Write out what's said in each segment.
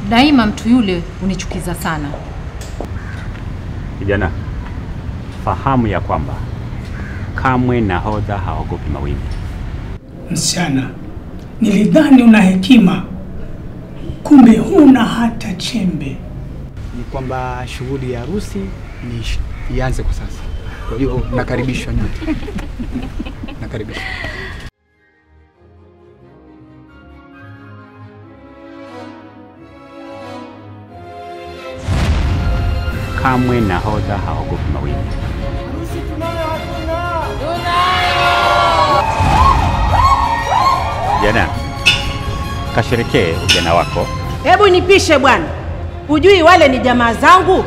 Daima mtu yule unichukiza sana. Kijana, fahamu ya kwamba kamwe nahodha haogopi mawimbi. Msichana, nilidhani una hekima, kumbe huna hata chembe. Ni kwamba shughuli ya harusi ni sh- ianze kwa sasa. Kwa hiyo nakaribishwa nyote, nakaribishwa. Kamwe nahodha haogopi mawimbi. Kijana, kasherekee ujana wako. Hebu nipishe bwana, hujui wale ni jamaa zangu?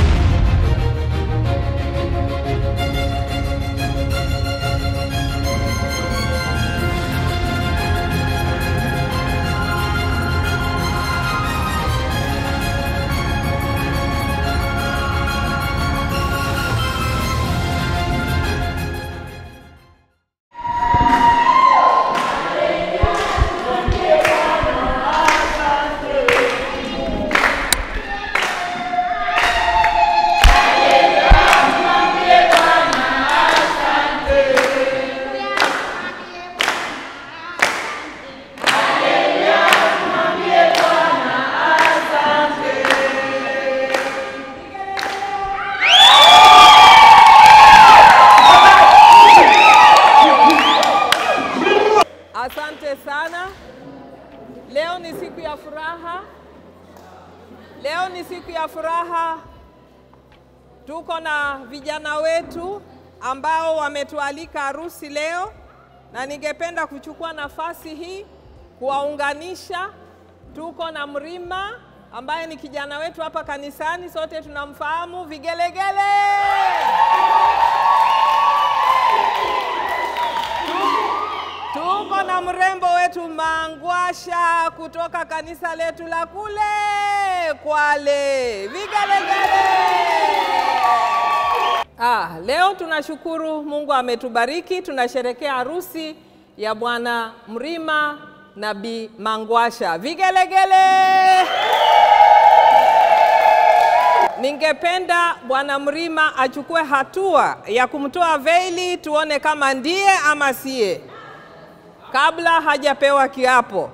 Asante sana. Leo ni siku ya furaha. Leo ni siku ya furaha. Tuko na vijana wetu ambao wametualika harusi leo, na ningependa kuchukua nafasi hii kuwaunganisha. Tuko na Mrima ambaye ni kijana wetu hapa kanisani, sote tunamfahamu. Vigelegele! Tuko na mrembo wetu Mangwasha kutoka kanisa letu la kule Kwale. Vigelegele! Ah, leo tunashukuru Mungu ametubariki, tunasherekea harusi ya Bwana Mrima na Bi Mangwasha. Vigelegele! Ningependa Bwana Mrima achukue hatua ya kumtoa veili tuone kama ndiye ama siye kabla hajapewa kiapo.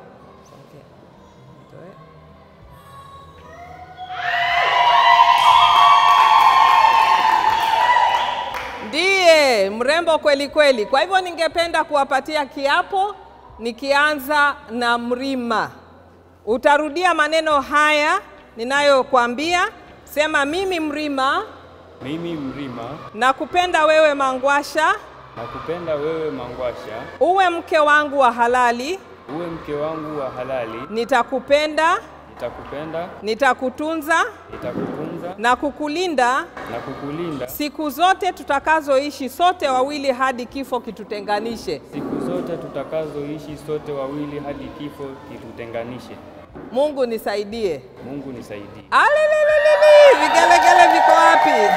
Ndiye mrembo kweli kweli. Kwa hivyo ningependa kuwapatia kiapo, nikianza na Mrima. Utarudia maneno haya ninayokuambia. Sema, mimi Mrima Mimi Mrima nakupenda wewe Mangwasha, nakupenda wewe Mangwasha, uwe mke wangu wa halali, uwe mke wangu wa halali. nitakupenda, Nitakupenda, nitakutunza nitakutunza na kukulinda na kukulinda siku zote tutakazoishi sote wawili hadi kifo kitutenganishe. siku zote tutakazoishi sote wawili hadi kifo kitutenganishe. Mungu nisaidie. Mungu nisaidie. Alelelelele, vigelegele viko wapi?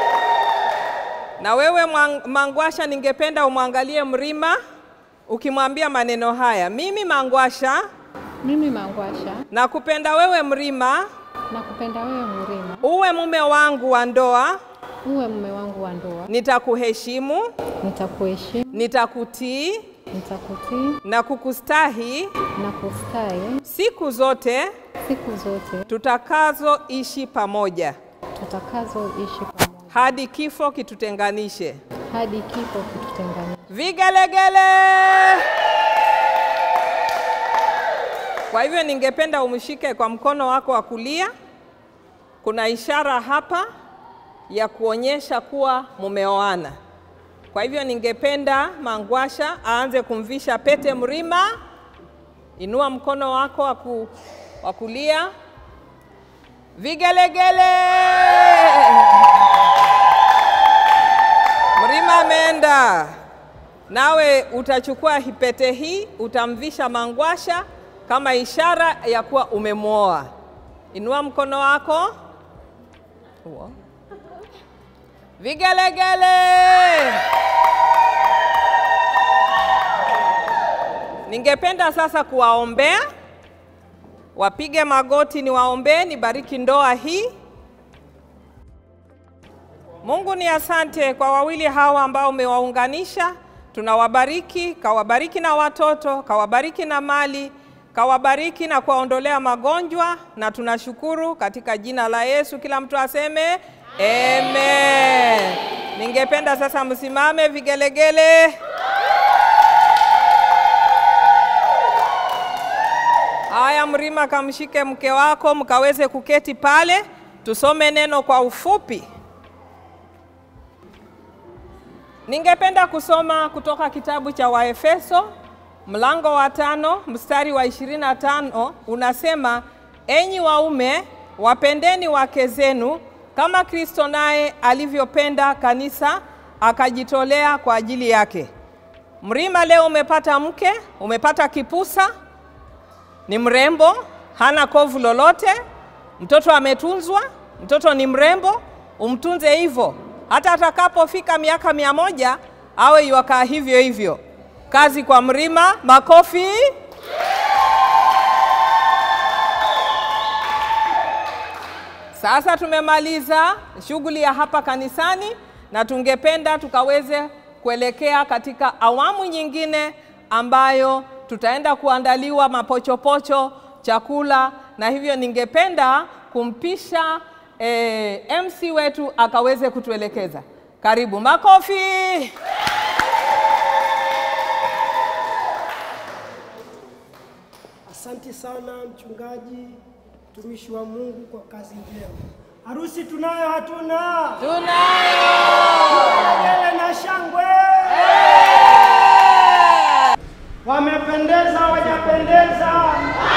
Na wewe Mwang- Mangwasha, ningependa umwangalie Mrima ukimwambia maneno haya: mimi Mangwasha Mimi Mangwasha nakupenda wewe Mrima, nakupenda wewe Mrima, uwe mume wangu wa ndoa, uwe mume wangu wa ndoa, nitakuheshimu, nitakuheshimu, nitakutii nitakutii na kukustahi na kustahi siku zote siku zote tutakazoishi pamoja tutakazoishi pamoja hadi kifo kitutenganishe. hadi kifo kitutenganishe. Vigelegele! Kwa hivyo ningependa umshike kwa mkono wako wa kulia. Kuna ishara hapa ya kuonyesha kuwa mumeoana. Kwa hivyo ningependa Mangwasha aanze kumvisha pete Mrima. Inua mkono wako wa ku- wa kulia. Vigelegele! Mrima ameenda. Nawe utachukua pete hii utamvisha Mangwasha kama ishara ya kuwa umemwoa. Inua mkono wako. Huo. Vigelegele. Ningependa sasa kuwaombea wapige magoti ni waombee, nibariki ndoa hii. Mungu ni asante kwa wawili hawa ambao umewaunganisha, tunawabariki, kawabariki na watoto, kawabariki na mali, kawabariki na kuwaondolea magonjwa, na tunashukuru katika jina la Yesu. Kila mtu aseme amen. Ningependa sasa msimame vigelegele. Haya, Mrima, kamshike mke wako mkaweze kuketi pale, tusome neno kwa ufupi. Ningependa kusoma kutoka kitabu cha Waefeso mlango wa tano mstari wa 25 unasema, enyi waume wapendeni wake zenu kama Kristo naye alivyopenda kanisa akajitolea kwa ajili yake. Mrima, leo umepata mke, umepata kipusa, ni mrembo, hana kovu lolote, mtoto ametunzwa, mtoto ni mrembo, umtunze hivyo hata atakapofika miaka mia moja awe yuakaa hivyo hivyo. Kazi kwa Mrima, makofi. Sasa tumemaliza shughuli ya hapa kanisani na tungependa tukaweze kuelekea katika awamu nyingine ambayo tutaenda kuandaliwa mapochopocho, chakula, na hivyo ningependa kumpisha eh, MC wetu akaweze kutuelekeza. Karibu, makofi. Asante sana mchungaji, mtumishi wa Mungu kwa kazi njema. Harusi tunayo hatuna? Tunayo. Kelele na shangwe. Wamependeza wajapendeza?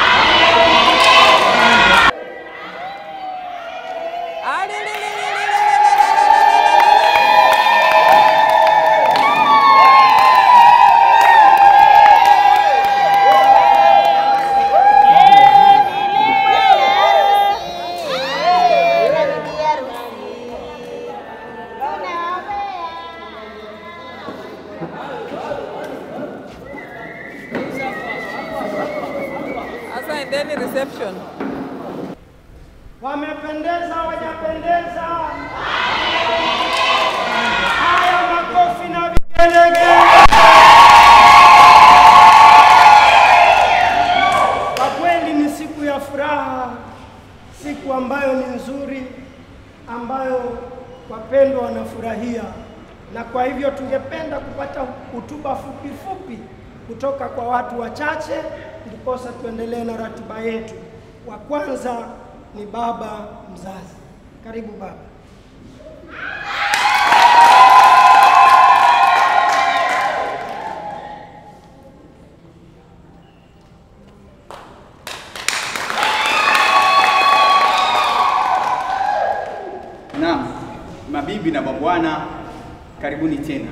Sasa endeni reception. Wamependeza wajapendeza? Haya, makofi na vigelegele. Kwa kweli ni siku ya furaha, siku ambayo ni nzuri, ambayo wapendwa wanafurahia, na kwa hivyo tungependa kupata hotuba fupi fupi kutoka kwa watu wachache, ndiposa tuendelee na ratiba yetu. Wa kwanza ni baba mzazi. Karibu baba. Naam, mabibi na mabwana, karibuni tena.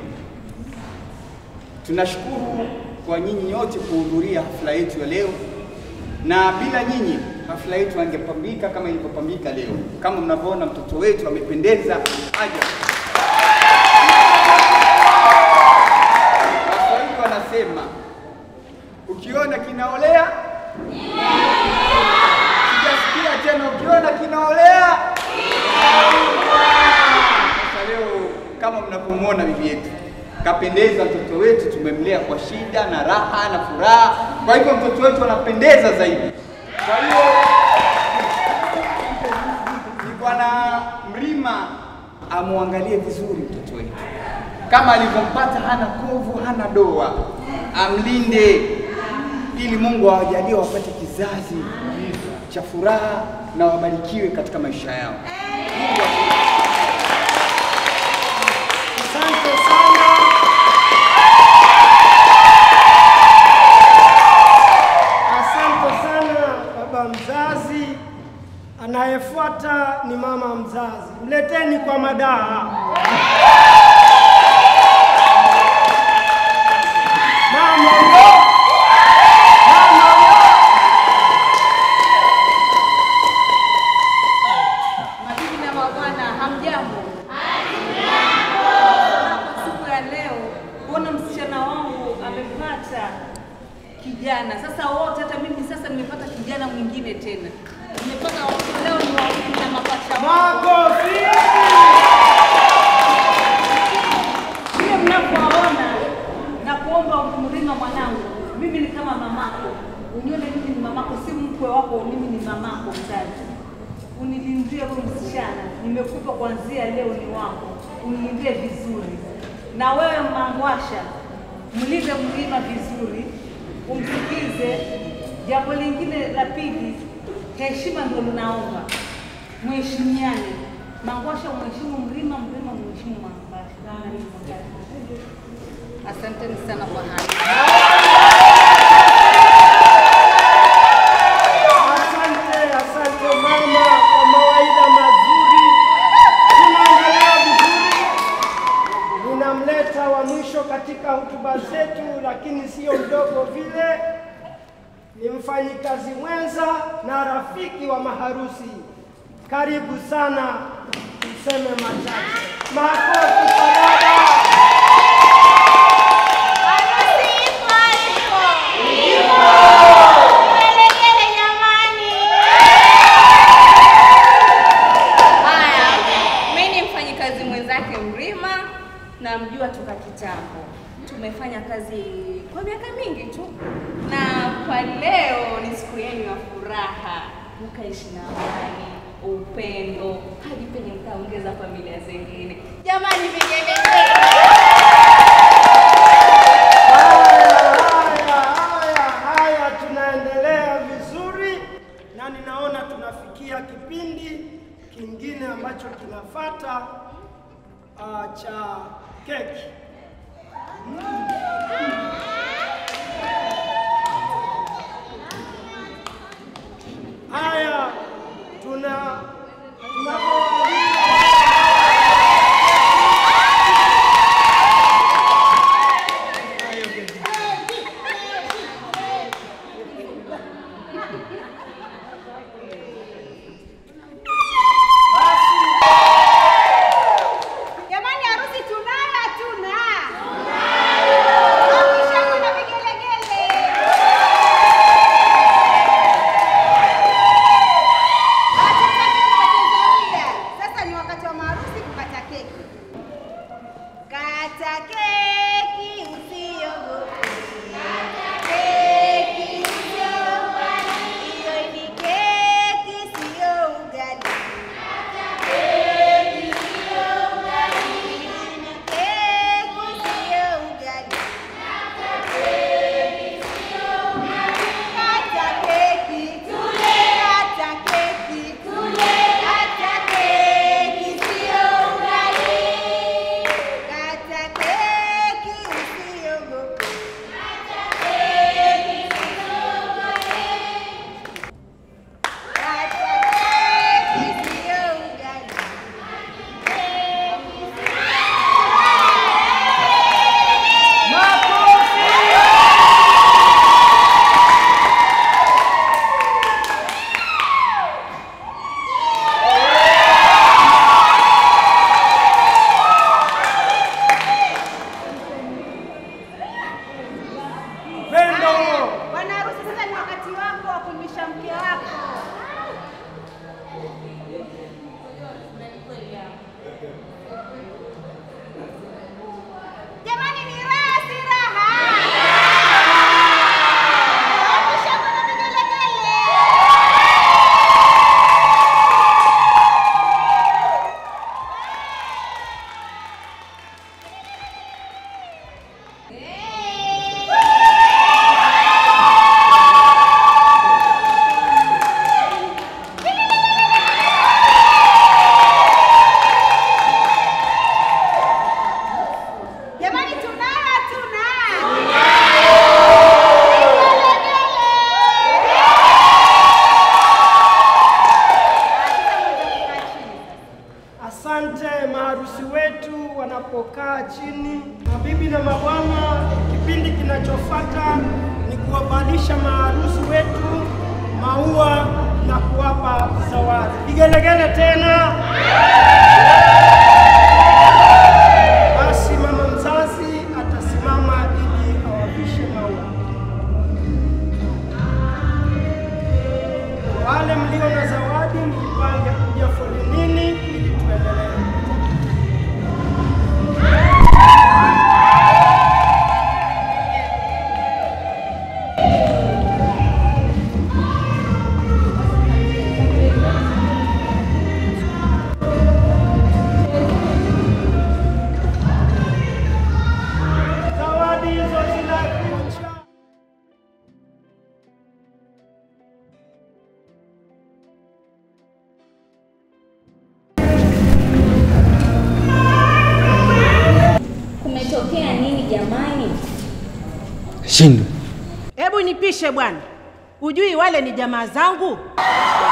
Tunashukuru kwa nyinyi nyote kuhudhuria hafla yetu ya leo, na bila nyinyi hafla yetu angepambika kama ilivyopambika leo. Kama mnavyoona mtoto wetu amependeza aja. Waswahili wanasema ukiona kinaolea, sijasikia tena, ukiona kinaolea sasa leo kama mnavyomwona bibi yetu kapendeza, mtoto wetu tumemlea kwa shida na raha na furaha, kwa hivyo mtoto wetu anapendeza zaidi. Kwa hiyo ni bwana Mrima amwangalie vizuri mtoto wetu, kama alivyompata, hana kovu, hana doa, amlinde ili Mungu awajalie wapate kizazi cha furaha na wabarikiwe katika maisha yao. Asante sana. Asante sana baba mzazi. Anayefuata ni mama mzazi. Mleteni kwa madaha. Mama yo. Mama yo. Mabibi na mabwana, hamjambo? Kwa siku ya leo kuona msichana wangu amepata kijana. Sasa wote, hata mimi sasa nimepata kijana mwingine tena, nimepata watoto leo ni wawili na mapacha wangu. Vile mnavyowaona na kuomba Mrima mwanangu, mimi ni kama mamako, unione mimi ni mamako, si mkwe wako, mimi ni mamako mzazi. Unilindie huyu msichana, nimekupa kuanzia leo ni wako, unilindie vizuri. Na wewe Mangwasha, mlinde Mrima vizuri, umsikize. Jambo lingine la pili, heshima ndio linaomba, mheshimiane. Mangwasha mheshimu Mrima, Mrima mheshimu Mangwasha. Asanteni sana kwa haya. Asante, asante mama kwa mawaidha mazuri. Tunaendelea vizuri. Ninamleta wa mwisho katika hotuba zetu, lakini sio mdogo vile, ni mfanyikazi mwenza na rafiki wa maharusi. Karibu sana, tuseme machache. Makofi kwa dada. Haya, mimi ni mfanyikazi mwenzake Mrima, namjua toka kitambo. Tumefanya kazi kwa miaka mingi tu, na kwa leo ni siku yenu ya furaha, mkaishi na amani, upendo, hadi penye mkaongeza familia zingine. Jamani, vigelegele! Haya, haya, haya, tunaendelea vizuri na ninaona tunafikia kipindi kingine ambacho kinafata uh, cha keki. Haya, tuna Jamani, harusi tunayo hatuna? Hakisha kuna vigelegele. Hatutaki kupoteza muda. Sasa ni wakati wa maharusi kukata keki. Kata keki usiogope. Kata keki usiogope. Hiyo ni keki sio ugali. Kata keki sio ugali. Ni keki sio ugali. Kata keki sio ugali. Kata keki tule. Kata keki tule. Kata keki sio ugali. Kata keki usiogope. Kata keki usiogope. Kata keki sio ugali. Pendo. Bwana harusi, sasa ni wakati wako wa kumlisha mke wako. Jamani, ni raha si raha? Hakisha kuna vigelegele. Jamani, tunayo hatuna? Asante maharusi wetu wanapokaa chini. Mabibi na mabwana, kipindi kinachofuata ni kuwavalisha maharusi wetu maua na kuwapa zawadi. Vigelegele tena. Basi mama mzazi atasimama ili awavishe maua. Hebu nipishe bwana, ujui wale ni jamaa zangu?